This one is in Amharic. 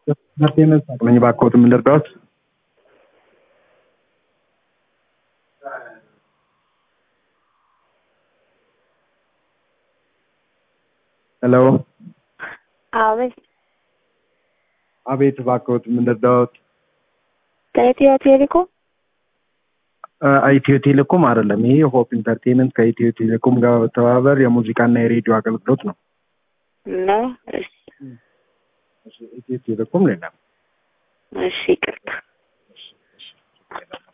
ኢንተርቴንመንት ነኝ። እባክዎት ምን ልርዳዎት? ሄሎ አቤት አቤት፣ እባክዎት ምን ልርዳዎት? ከኢትዮ ቴሌኮም አ- ኢትዮ ቴሌኮም አይደለም። ይሄ ሆፕ ኢንተርቴንመንት ከኢትዮ ቴሌኮም ጋር በመተባበር የሙዚቃና የሬዲዮ አገልግሎት ነው። ነው። እሺ ኢትዮ ቴሌኮም ሌላ እሺ፣ ይቅርታ